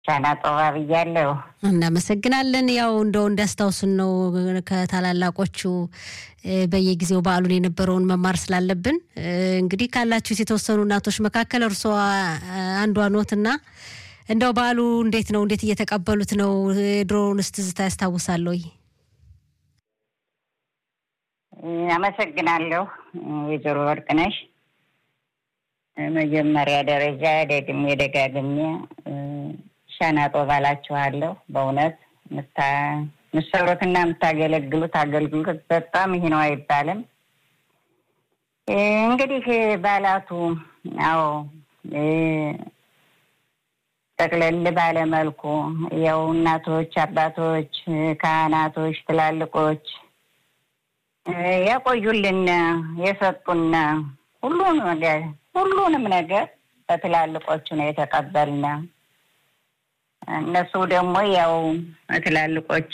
ሻና ጦባ ብያለሁ። እናመሰግናለን። ያው እንደው እንዳስታውሱን ነው ከታላላቆቹ በየጊዜው በዓሉን የነበረውን መማር ስላለብን እንግዲህ ካላችሁ የተወሰኑ እናቶች መካከል እርሷ አንዷ ኖትና እንደው በዓሉ እንዴት ነው? እንዴት እየተቀበሉት ነው? ድሮውንስ ትዝታ ያስታውሳል ወይ? አመሰግናለሁ ወይዘሮ ወርቅነሽ። መጀመሪያ ደረጃ ደግሜ ደጋግሜ ሻና ጦባ እላችኋለሁ። በእውነት ምሰሩትና የምታገለግሉት አገልግሎት በጣም ይህ ነው አይባልም። እንግዲህ በዓላቱ አዎ ጠቅለል ባለመልኩ ያው እናቶች፣ አባቶች፣ ካህናቶች፣ ትላልቆች ያቆዩልን የሰጡን ሁሉን ሁሉንም ነገር በትላልቆቹ ነው የተቀበልን። እነሱ ደግሞ ያው ትላልቆቹ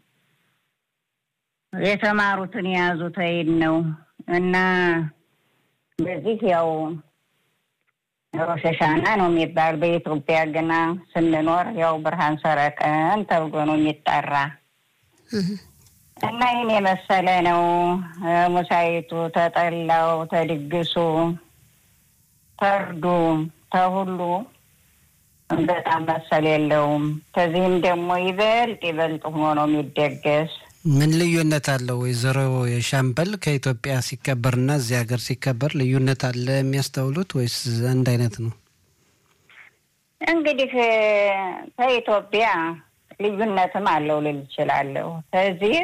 የተማሩትን የያዙት ይን ነው እና በዚህ ያው ሮሽ ሀሻና ነው የሚባል በኢትዮጵያ ግና ስንኖር ያው ብርሃን ሰረቀን ተብሎ ነው የሚጠራ እና ይህን የመሰለ ነው። ሙሳይቱ ተጠላው፣ ተድግሱ፣ ተርዱ፣ ተሁሉ በጣም መሰል የለውም። ከዚህም ደግሞ ይበልጥ ይበልጥ ሆኖ ነው የሚደገስ። ምን ልዩነት አለው? ወይዘሮ የሻምበል ከኢትዮጵያ ሲከበርና እዚህ ሀገር ሲከበር ልዩነት አለ የሚያስተውሉት ወይስ አንድ አይነት ነው? እንግዲህ ከኢትዮጵያ ልዩነትም አለው ልል እችላለሁ። ከዚህ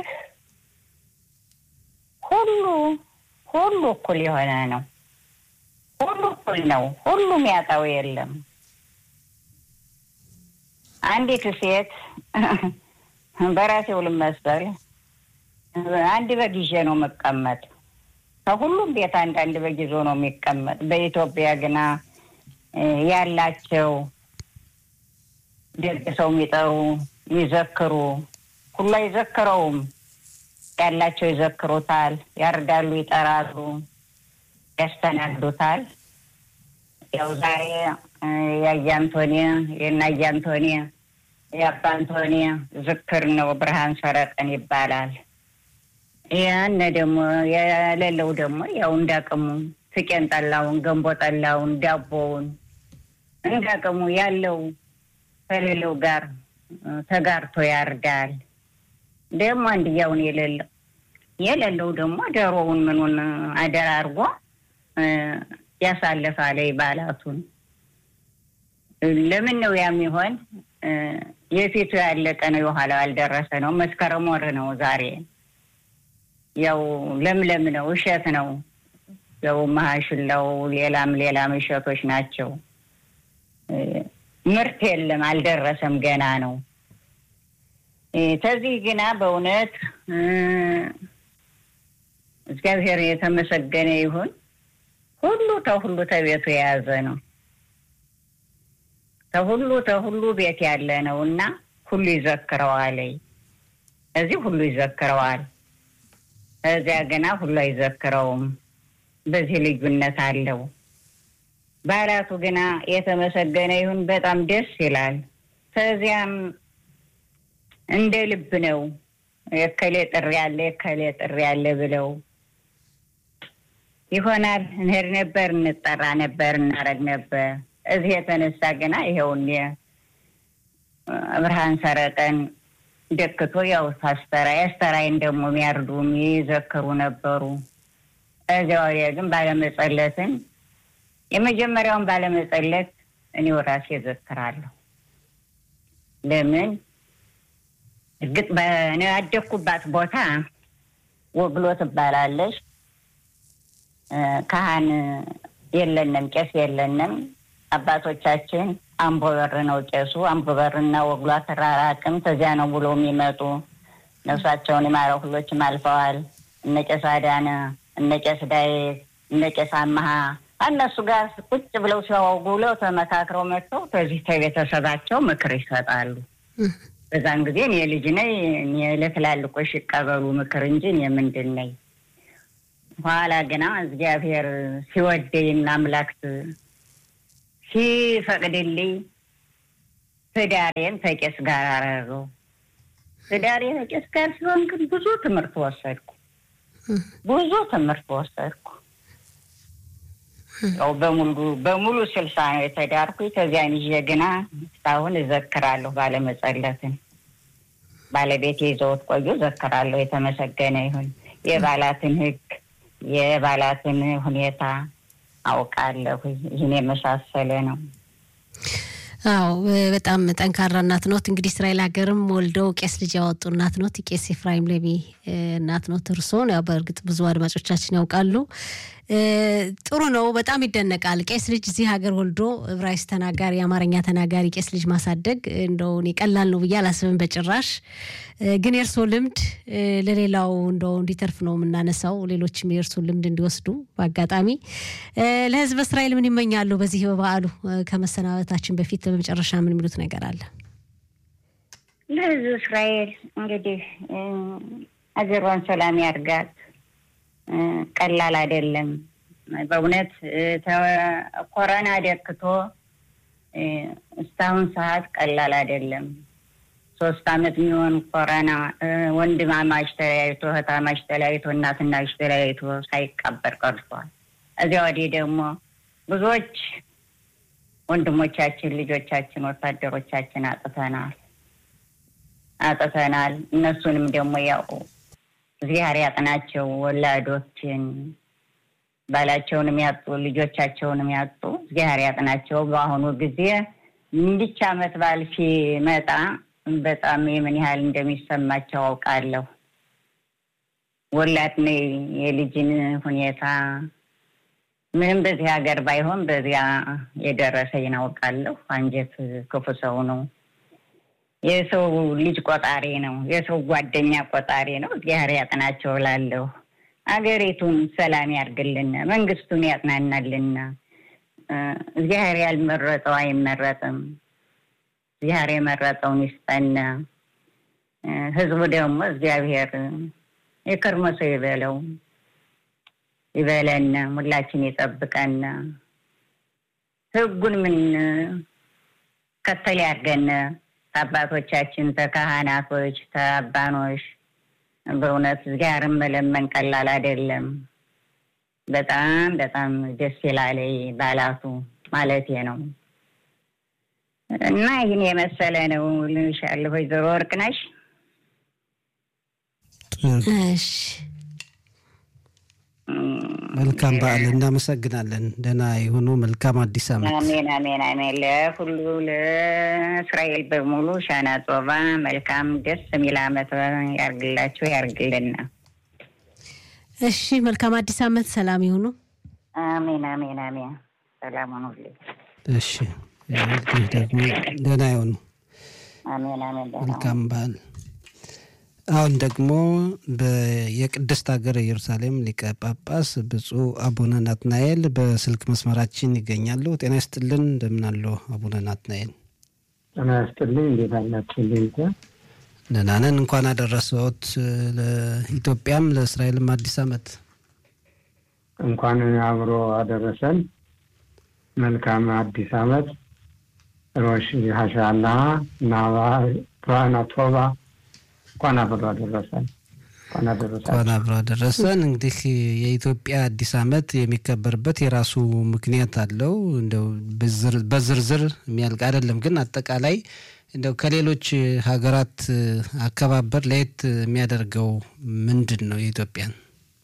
ሁሉ ሁሉ እኩል የሆነ ነው። ሁሉ እኩል ነው። ሁሉም ያጣው የለም። አንዲት ሴት በራሴው ልመሰል አንድ በግ ይዤ ነው የምቀመጥ። ከሁሉም ቤት አንድ አንድ በግ ይዞ ነው የሚቀመጥ። በኢትዮጵያ ግና ያላቸው ደግ ሰው የሚጠሩ የሚዘክሩ ሁሉ አይዘክረውም። ያላቸው ይዘክሩታል፣ ያርዳሉ፣ ይጠራሉ፣ ያስተናግዱታል። ያው ዛሬ የአያ አንቶኒ የእናያ አንቶኒ የአባ አንቶኒ ዝክር ነው፣ ብርሃን ሰረቀን ይባላል። ያን ደግሞ የሌለው ደግሞ ያው እንዳቅሙ ፍቄን ጠላውን፣ ገንቦ ጠላውን፣ ዳቦውን እንዳቅሙ ያለው ከሌለው ጋር ተጋርቶ ያርዳል። ደግሞ አንድያውን የሌለው የሌለው ደግሞ ዶሮውን ምኑን አደራ አድርጎ ያሳልፋል በዓላቱን። ለምን ነው ያ የሚሆን? የፊቱ ያለቀ ነው፣ የኋላው ያልደረሰ ነው። መስከረም ወር ነው ዛሬ። ያው ለምለም ነው፣ እሸት ነው። ያው መሀሽላው ሌላም ሌላም እሸቶች ናቸው። ምርት የለም፣ አልደረሰም፣ ገና ነው። ከዚህ ግና በእውነት እግዚአብሔር የተመሰገነ ይሁን። ሁሉ ተሁሉ ተቤቱ የያዘ ነው። ተሁሉ ተሁሉ ቤት ያለ ነው እና ሁሉ ይዘክረዋል። እዚህ ሁሉ ይዘክረዋል፣ እዚያ ገና ሁሉ አይዘክረውም። በዚህ ልዩነት አለው። በዓላቱ ግና የተመሰገነ ይሁን በጣም ደስ ይላል። ከዚያም እንደ ልብ ነው። የከሌ ጥሪ ያለ የከሌ ጥሪ ያለ ብለው ይሆናል እንሄድ ነበር፣ እንጠራ ነበር፣ እናረግ ነበር። እዚህ የተነሳ ገና ይኸውን ብርሃን ሰረቀን ደክቶ ያው ታስተራ ያስተራይን ደግሞ የሚያርዱ የሚዘክሩ ነበሩ። እዚያ ወዲያ ግን ባለመጸለትን የመጀመሪያውን ባለመጸለት እኔው ራሴ እዘክራለሁ። ለምን እርግጥ በእኔ ያደግኩባት ቦታ ወግሎ ትባላለች። ካህን የለንም፣ ቄስ የለንም። አባቶቻችን አምቦ በር ነው ቄሱ። አምቦ በርና ወግሎ አተራራቅም ተዚያ ነው ብሎ የሚመጡ ነፍሳቸውን የማረው ሁሎችም አልፈዋል። እነ ቄስ አዳነ፣ እነ ቄስ ዳዊት፣ እነ ቄስ አመሀ እነሱ ጋር ቁጭ ብለው ሲያወጉ ብለው ተመካክረው መጥተው ከዚህ ከቤተሰባቸው ምክር ይሰጣሉ። በዛን ጊዜ እኔ ልጅ ነኝ፣ እኔ ለትላልቆች ይቀበሉ ምክር እንጂ እኔ ምንድን ነኝ። ኋላ ግና እግዚአብሔር ሲወደኝና አምላክ ሲፈቅድልኝ ትዳሬን ከቄስ ጋር አረገው። ትዳሬ ከቄስ ጋር ሲሆን ግን ብዙ ትምህርት ወሰድኩ። ብዙ ትምህርት ወሰድኩ። ያው በሙሉ በሙሉ ስልሳ ነው የተዳርኩ። ከዚያን ይዤ ግና እስካሁን እዘክራለሁ ባለመጸለትን ባለቤቴ ይዘውት ቆዩ። እዘክራለሁ። የተመሰገነ ይሁን። የባላትን ሕግ የባላትን ሁኔታ አውቃለሁ። ይህን የመሳሰለ ነው። አዎ በጣም ጠንካራ እናት ኖት። እንግዲህ እስራኤል ሀገርም ወልደው ቄስ ልጅ ያወጡ እናት ኖት። ቄስ ኤፍራይም ሌቢ እናት ኖት። እርሶን ያው በእርግጥ ብዙ አድማጮቻችን ያውቃሉ። ጥሩ ነው። በጣም ይደነቃል። ቄስ ልጅ እዚህ ሀገር ወልዶ ዕብራይስጥ ተናጋሪ፣ የአማርኛ ተናጋሪ ቄስ ልጅ ማሳደግ እንደው እኔ ቀላል ነው ብዬ አላስብም በጭራሽ። ግን የእርሶ ልምድ ለሌላው እንደው እንዲተርፍ ነው የምናነሳው። ሌሎችም የእርሶ ልምድ እንዲወስዱ በአጋጣሚ ለሕዝብ እስራኤል ምን ይመኛሉ? በዚህ በበዓሉ ከመሰናበታችን በፊት በመጨረሻ ምን የሚሉት ነገር አለ? ለሕዝብ እስራኤል እንግዲህ አገሯን ሰላም ያድርጋት። ቀላል አይደለም በእውነት ኮረና ደክቶ እስካሁን ሰዓት ቀላል አይደለም። ሶስት አመት የሚሆን ኮረና ወንድማማች ተለያይቶ እህታማች ተለያይቶ እናትና ልጅ ተለያይቶ ሳይቀበር ቀርቷል። እዚያ ወዲህ ደግሞ ብዙዎች ወንድሞቻችን፣ ልጆቻችን፣ ወታደሮቻችን አጥተናል አጥተናል። እነሱንም ደግሞ ያው እግዚአብሔር ያጥናቸው። ወላዶችን ባላቸውንም ያጡ ልጆቻቸውንም ያጡ እግዚአብሔር ያጥናቸው። በአሁኑ ጊዜ እንዲች አመት በዓል ሲመጣ በጣም የምን ያህል እንደሚሰማቸው አውቃለሁ። ወላድ ነኝ የልጅን ሁኔታ ምንም በዚህ ሀገር ባይሆን በዚያ የደረሰኝ አውቃለሁ። አንጀት ክፉ ሰው ነው። የሰው ልጅ ቆጣሪ ነው። የሰው ጓደኛ ቆጣሪ ነው። እግዚአብሔር ያጥናቸው እላለሁ። አገሪቱን ሰላም ያርግልን፣ መንግስቱን ያጥናናልን። እግዚአብሔር ያልመረጠው አይመረጥም። እግዚአብሔር የመረጠውን ይስጠን። ህዝቡ ደግሞ እግዚአብሔር የከርሞ ሰው ይበለው ይበለን፣ ሁላችን ይጠብቀን። ህጉን ምን ከተል ያርገን ከአባቶቻችን ተካህናቶች ተአባኖች በእውነት እግዚአብሔርን መለመን ቀላል አይደለም። በጣም በጣም ደስ ይላል ባላቱ ማለቴ ነው። እና ይህን የመሰለ ነው ልንሻለሁ። ወይዘሮ ወርቅነሽ እሺ መልካም በዓል። እናመሰግናለን። ደህና የሆኑ መልካም አዲስ ዓመት። አሜን አሜን አሜን። ለሁሉ ለእስራኤል በሙሉ ሻና ጾባ መልካም ደስ የሚል ዓመት ያርግላችሁ ያርግልና። እሺ መልካም አዲስ ዓመት። ሰላም ይሁኑ። አሜን አሜን አሜን። ሰላም ሁኑልኝ። እሺ እንግዲህ ደግሞ ደህና የሆኑ አሜን አሜን። ደህና መልካም በዓል። አሁን ደግሞ የቅድስት ሀገር ኢየሩሳሌም ሊቀ ጳጳስ ብፁዕ አቡነ ናትናኤል በስልክ መስመራችን ይገኛሉ። ጤና ይስጥልን። እንደምን አሉ አቡነ ናትናኤል? ጤና ይስጥልኝ። እንዴት አላችሁልኝ? ደህና ነን። እንኳን አደረሰዎት ለኢትዮጵያም ለእስራኤልም አዲስ ዓመት። እንኳን አብሮ አደረሰን። መልካም አዲስ ዓመት ሮሽ ሀሻላ ናባ ብርሃና ቶባ እንኳን አብሮ አደረሰን። እንኳን አደረሰን። እንኳን አብሮ አደረሰን። እንግዲህ የኢትዮጵያ አዲስ ዓመት የሚከበርበት የራሱ ምክንያት አለው። እንደው በዝርዝር የሚያልቅ አይደለም፣ ግን አጠቃላይ እንደው ከሌሎች ሀገራት አከባበር ለየት የሚያደርገው ምንድን ነው? የኢትዮጵያን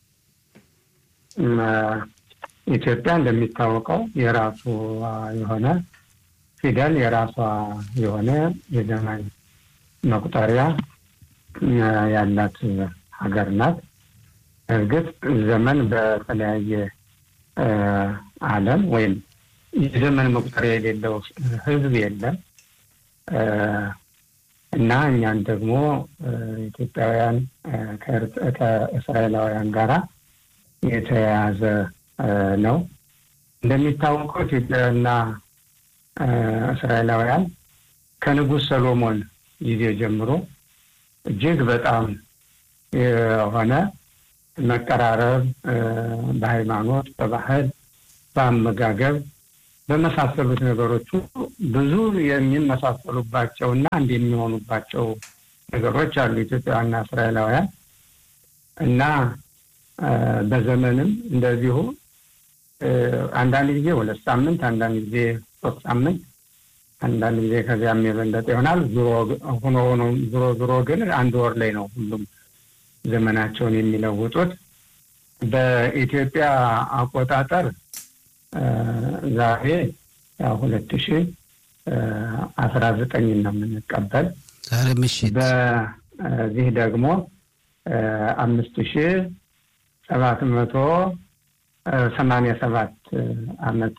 ኢትዮጵያ እንደሚታወቀው የራሱ የሆነ ፊደል የራሷ የሆነ የዘመን መቁጠሪያ ያላት ሀገር ናት። እርግጥ ዘመን በተለያየ ዓለም ወይም የዘመን መቁጠሪያ የሌለው ሕዝብ የለም እና እኛን ደግሞ ኢትዮጵያውያን ከእስራኤላውያን ጋራ የተያያዘ ነው። እንደሚታወቀው ኢትዮጵያውያንና እስራኤላውያን ከንጉሥ ሰሎሞን ጊዜ ጀምሮ እጅግ በጣም የሆነ መቀራረብ በሃይማኖት፣ በባህል፣ በአመጋገብ፣ በመሳሰሉት ነገሮች ብዙ የሚመሳሰሉባቸው እና አንድ የሚሆኑባቸው ነገሮች አሉ ኢትዮጵያውያንና እስራኤላውያን እና በዘመንም እንደዚሁ አንዳንድ ጊዜ ሁለት ሳምንት፣ አንዳንድ ጊዜ ሶስት ሳምንት፣ አንዳንድ ጊዜ ከዚያም የበለጠ ይሆናል። ሆኖ ሆኖ ዞሮ ዞሮ ግን አንድ ወር ላይ ነው ሁሉም ዘመናቸውን የሚለውጡት። በኢትዮጵያ አቆጣጠር ዛሬ ሁለት ሺ አስራ ዘጠኝ ነው የምንቀበል። ዛሬ ምሽት በዚህ ደግሞ አምስት ሺ ሰባት መቶ ሰማንያ ሰባት አመት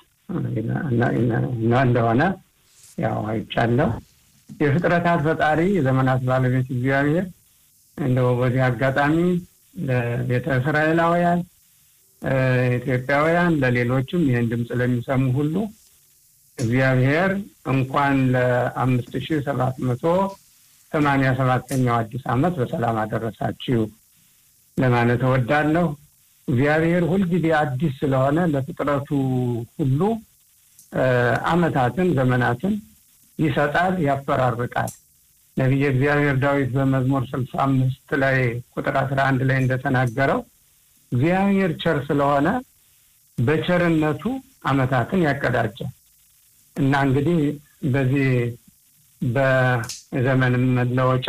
እንደሆነ ያው አይቻለሁ። የፍጥረታት ፈጣሪ የዘመናት ባለቤት እግዚአብሔር እንደው በዚህ አጋጣሚ ለቤተ እስራኤላውያን ኢትዮጵያውያን፣ ለሌሎችም ይህን ድምፅ ለሚሰሙ ሁሉ እግዚአብሔር እንኳን ለአምስት ሺ ሰባት መቶ ሰማንያ ሰባተኛው አዲስ ዓመት በሰላም አደረሳችሁ ለማለት እወዳለሁ። እግዚአብሔር ሁልጊዜ አዲስ ስለሆነ ለፍጥረቱ ሁሉ ዓመታትን ዘመናትን ይሰጣል፣ ያፈራርቃል። ነቢየ እግዚአብሔር ዳዊት በመዝሙር ስልሳ አምስት ላይ ቁጥር አስራ አንድ ላይ እንደተናገረው እግዚአብሔር ቸር ስለሆነ በቸርነቱ ዓመታትን ያቀዳጃል እና እንግዲህ በዚህ በዘመን መለወጫ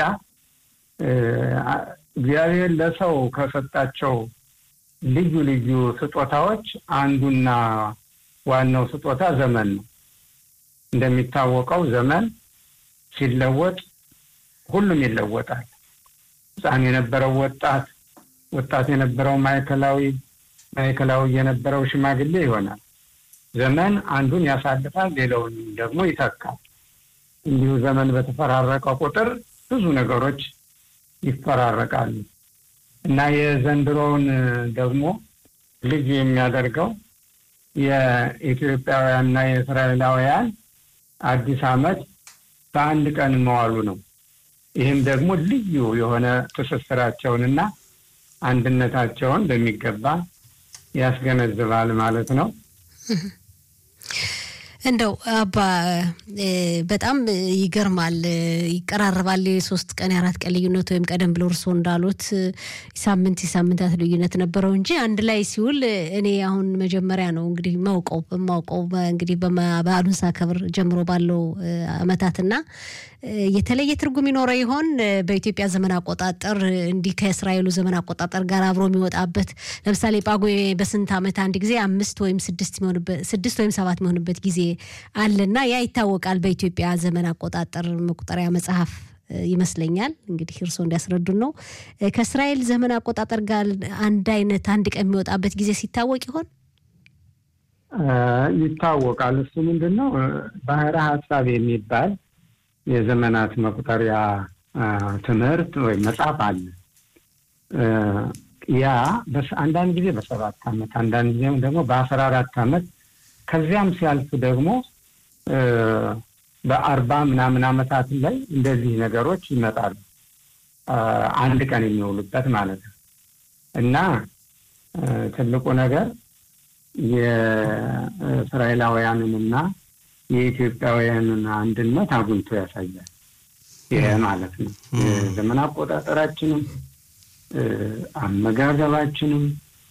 እግዚአብሔር ለሰው ከሰጣቸው ልዩ ልዩ ስጦታዎች አንዱና ዋናው ስጦታ ዘመን ነው። እንደሚታወቀው ዘመን ሲለወጥ ሁሉም ይለወጣል። ሕፃን የነበረው ወጣት፣ ወጣት የነበረው ማዕከላዊ፣ ማዕከላዊ የነበረው ሽማግሌ ይሆናል። ዘመን አንዱን ያሳልፋል፣ ሌላውን ደግሞ ይተካል። እንዲሁ ዘመን በተፈራረቀ ቁጥር ብዙ ነገሮች ይፈራረቃሉ እና የዘንድሮውን ደግሞ ልዩ የሚያደርገው የኢትዮጵያውያንና የእስራኤላውያን አዲስ ዓመት በአንድ ቀን መዋሉ ነው። ይህም ደግሞ ልዩ የሆነ ትስስራቸውንና አንድነታቸውን በሚገባ ያስገነዝባል ማለት ነው። እንደው አባ በጣም ይገርማል፣ ይቀራረባል። የሶስት ቀን የአራት ቀን ልዩነት ወይም ቀደም ብሎ እርስዎ እንዳሉት ሳምንት የሳምንታት ልዩነት ነበረው እንጂ አንድ ላይ ሲውል እኔ አሁን መጀመሪያ ነው እንግዲህ ማውቀው በማውቀው እንግዲህ በዓሉን ሳከብር ጀምሮ ባለው አመታትና የተለየ ትርጉም ይኖረው ይሆን? በኢትዮጵያ ዘመን አቆጣጠር እንዲህ ከእስራኤሉ ዘመን አቆጣጠር ጋር አብሮ የሚወጣበት ለምሳሌ ጳጉሜ በስንት ዓመት አንድ ጊዜ አምስት ወይም ስድስት ስድስት ወይም ሰባት የሚሆንበት ጊዜ አለና ያ ይታወቃል። በኢትዮጵያ ዘመን አቆጣጠር መቁጠሪያ መጽሐፍ ይመስለኛል። እንግዲህ እርስዎ እንዲያስረዱን ነው። ከእስራኤል ዘመን አቆጣጠር ጋር አንድ አይነት አንድ ቀን የሚወጣበት ጊዜ ሲታወቅ ይሆን? ይታወቃል። እሱ ምንድን ነው ባህረ ሀሳብ የሚባል የዘመናት መቁጠሪያ ትምህርት ወይም መጽሐፍ አለ። ያ አንዳንድ ጊዜ በሰባት ዓመት አንዳንድ ጊዜም ደግሞ በአስራ አራት ዓመት ከዚያም ሲያልፍ ደግሞ በአርባ ምናምን ዓመታት ላይ እንደዚህ ነገሮች ይመጣሉ። አንድ ቀን የሚውሉበት ማለት ነው እና ትልቁ ነገር የእስራኤላውያንንና የኢትዮጵያውያንን አንድነት አጉልቶ ያሳያል። ይህ ማለት ነው የዘመን አቆጣጠራችንም፣ አመጋገባችንም፣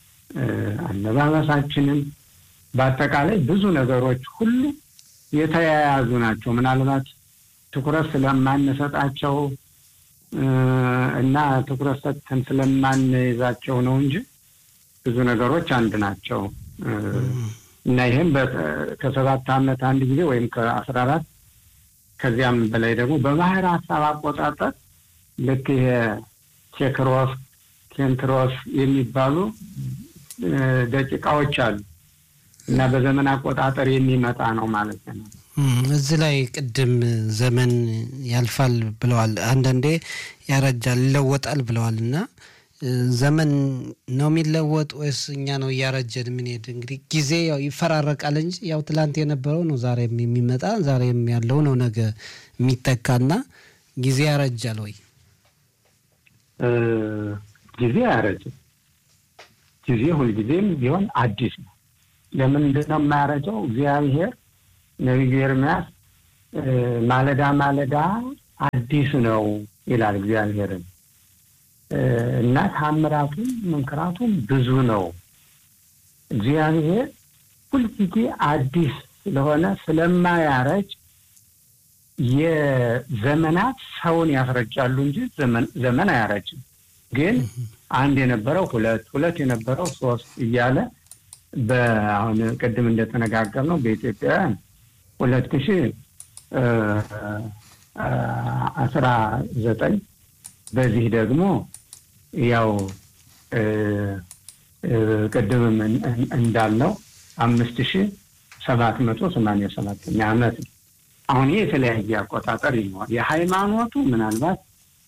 አለባበሳችንም በአጠቃላይ ብዙ ነገሮች ሁሉ የተያያዙ ናቸው። ምናልባት ትኩረት ስለማንሰጣቸው እና ትኩረት ሰጥተን ስለማንይዛቸው ነው እንጂ ብዙ ነገሮች አንድ ናቸው እና ይህም ከሰባት ዓመት አንድ ጊዜ ወይም ከአስራ አራት ከዚያም በላይ ደግሞ በባህር ሀሳብ አቆጣጠር ልክ ይሄ ቴክሮስ ኬንትሮስ የሚባሉ ደቂቃዎች አሉ እና በዘመን አቆጣጠር የሚመጣ ነው ማለት ነው። እዚህ ላይ ቅድም ዘመን ያልፋል ብለዋል፣ አንዳንዴ ያረጃል ይለወጣል ብለዋል እና ዘመን ነው የሚለወጥ ወይስ እኛ ነው እያረጀን የምንሄድ? እንግዲህ ጊዜ ያው ይፈራረቃል እንጂ ያው ትላንት የነበረው ነው ዛሬም የሚመጣ ዛሬም ያለው ነው ነገ የሚተካና ጊዜ ያረጃል ወይ? ጊዜ አያረጅም። ጊዜ ሁልጊዜም ቢሆን አዲስ ነው። ለምንድን ነው የማያረጀው? እግዚአብሔር ነቢዩ ኤርምያስ ማለዳ ማለዳ አዲስ ነው ይላል እግዚአብሔርን እና ታምራቱም መንክራቱም ብዙ ነው። እግዚአብሔር ሁልጊዜ አዲስ ስለሆነ ስለማያረጅ የዘመናት ሰውን ያስረጃሉ እንጂ ዘመን አያረጅም። ግን አንድ የነበረው ሁለት ሁለት የነበረው ሶስት እያለ በአሁን ቅድም እንደተነጋገር ነው በኢትዮጵያውያን ሁለት ሺ አስራ ዘጠኝ በዚህ ደግሞ ያው ቅድምም እንዳልነው አምስት ሺ ሰባት መቶ ሰማንያ ሰባተኛ ዓመት ነው። አሁን ይህ የተለያየ አቆጣጠር ይኖራል። የሃይማኖቱ ምናልባት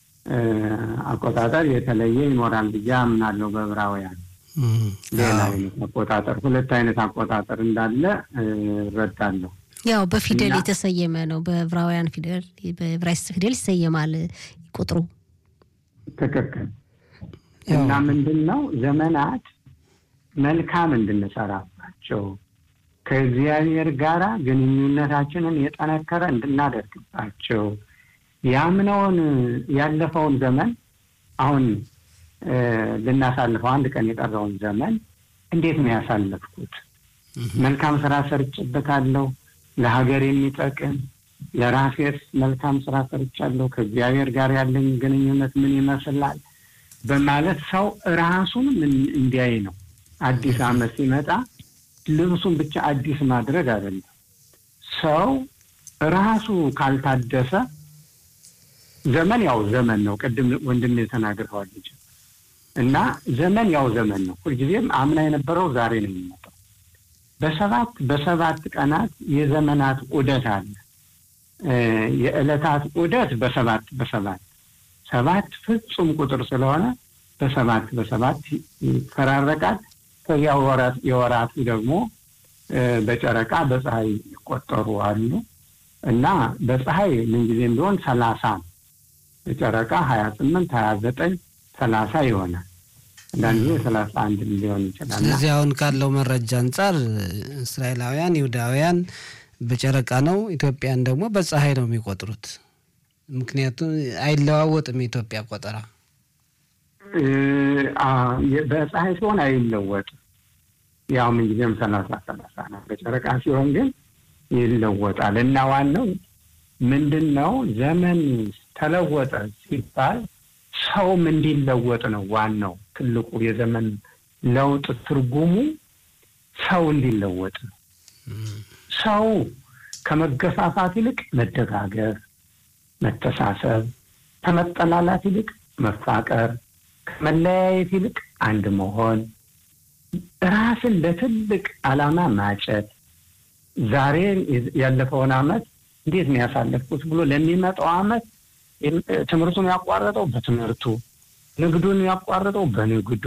አቆጣጠር የተለየ ይኖራል ብዬ አምናለሁ። በዕብራውያን ሌላ አይነት አቆጣጠር ሁለት አይነት አቆጣጠር እንዳለ እረዳለሁ። ያው በፊደል የተሰየመ ነው። በዕብራውያን ፊደል በዕብራይስጥ ፊደል ይሰየማል ቁጥሩ። ትክክል። እና ምንድን ነው ዘመናት መልካም እንድንሰራባቸው ከእግዚአብሔር ጋር ግንኙነታችንን የጠነከረ እንድናደርግባቸው ያምነውን ያለፈውን ዘመን አሁን ልናሳልፈው አንድ ቀን የቀረውን ዘመን እንዴት ነው ያሳለፍኩት? መልካም ስራ ሰርጭበታለሁ፣ ለሀገር የሚጠቅም ለራሴስ መልካም ስራ ሰርቻለሁ፣ ከእግዚአብሔር ጋር ያለኝ ግንኙነት ምን ይመስላል በማለት ሰው ራሱን እንዲያይ ነው። አዲስ ዓመት ሲመጣ ልብሱን ብቻ አዲስ ማድረግ አይደለም። ሰው ራሱ ካልታደሰ ዘመን ያው ዘመን ነው። ቅድም ወንድም ተናግረዋል ልጅ እና ዘመን ያው ዘመን ነው። ሁልጊዜም አምና የነበረው ዛሬ ነው የሚመጣው። በሰባት በሰባት ቀናት የዘመናት ዑደት አለ። የዕለታት ዑደት በሰባት በሰባት ሰባት ፍጹም ቁጥር ስለሆነ በሰባት በሰባት ይፈራረቃል። ከዚያ የወራቱ ደግሞ በጨረቃ በፀሐይ ይቆጠሩ አሉ እና በፀሐይ ምንጊዜም ቢሆን ሰላሳ ነው። በጨረቃ ሀያ ስምንት ሀያ ዘጠኝ ሰላሳ ይሆናል። አንዳንድ ጊዜ ሰላሳ አንድ ሊሆን ይችላል። ስለዚህ አሁን ካለው መረጃ አንጻር እስራኤላውያን ይሁዳውያን በጨረቃ ነው፣ ኢትዮጵያን ደግሞ በፀሐይ ነው የሚቆጥሩት። ምክንያቱም አይለዋወጥም የኢትዮጵያ ቆጠራ በፀሐይ ሲሆን አይለወጥም። ያው ምንጊዜም ሰላሳ ሰላሳ ነው። በጨረቃ ሲሆን ግን ይለወጣል እና ዋናው ምንድን ነው ዘመን ተለወጠ ሲባል ሰውም እንዲለወጥ ነው። ዋናው ትልቁ የዘመን ለውጥ ትርጉሙ ሰው እንዲለወጥ ነው። ሰው ከመገፋፋት ይልቅ መደጋገፍ፣ መተሳሰብ፣ ከመጠላላት ይልቅ መፋቀር፣ ከመለያየት ይልቅ አንድ መሆን፣ ራስን ለትልቅ ዓላማ ማጨት፣ ዛሬ ያለፈውን ዓመት እንዴት ነው ያሳለፍኩት ብሎ ለሚመጣው ዓመት ትምህርቱን ያቋረጠው በትምህርቱ፣ ንግዱን ያቋረጠው በንግዱ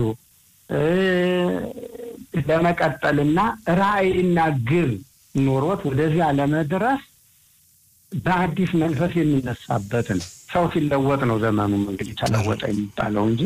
ለመቀጠልና ራዕይና ግብ ኖሮት ወደዚያ ለመድረስ በአዲስ መንፈስ የሚነሳበት ነው። ሰው ሲለወጥ ነው ዘመኑም እንግዲህ ተለወጠ የሚባለው እንጂ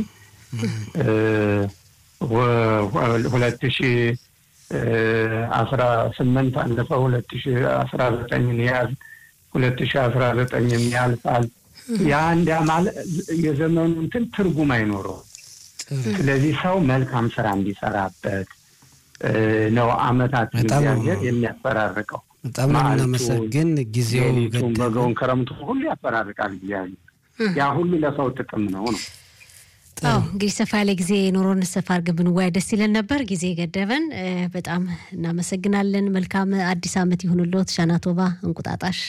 ሁለት ሺ አስራ ስምንት አለፈ ሁለት ሺ አስራ ዘጠኝን ያዝ ሁለት ሺ አስራ ዘጠኝም ያልፋል። የአንድ ማለት የዘመኑ እንትን ትርጉም አይኖረውም። ስለዚህ ሰው መልካም ስራ እንዲሰራበት ነው አመታት እግዚአብሔር የሚያፈራርቀው። በጣም ነው የምናመሰግን። ጊዜው ሌሊቱን፣ በጋውን፣ ክረምቱ ሁሉ ያፈራርቃል እግዚአብሔር። ያ ሁሉ ለሰው ጥቅም ነው ነው አዎ እንግዲህ ሰፋ ያለ ጊዜ ኖሮን ሰፋ አድርገን ብንወያይ ደስ ይለን ነበር። ጊዜ ገደበን። በጣም እናመሰግናለን። መልካም አዲስ አመት ይሁንልዎት። ሻናቶባ እንቁጣጣሽ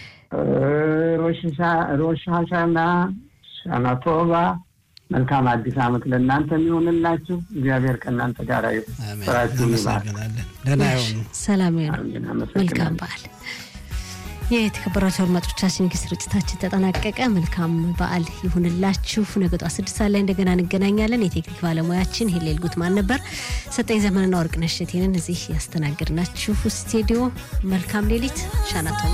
ሮሽ ሀሻና ሻናቶባ መልካም አዲስ አመት ለእናንተ የሚሆንላችሁ። እግዚአብሔር ከእናንተ ጋር ስራችሁን ይባል። ደህና ይሆኑ። ሰላም ይሆኑ። መልካም በዓል። የተከበራቸው አድማጮቻችን እንግዲህ ስርጭታችን ተጠናቀቀ። መልካም በዓል ይሁንላችሁ። ነገ ጠዋት ስድስት ሰዓት ላይ እንደገና እንገናኛለን። የቴክኒክ ባለሙያችን ሄሌል ጉትማን ነበር። ሰጠኝ ዘመንና ወርቅነሽ እሸቴንን እዚህ ያስተናገድናችሁ ስቱዲዮ። መልካም ሌሊት ሻናቶ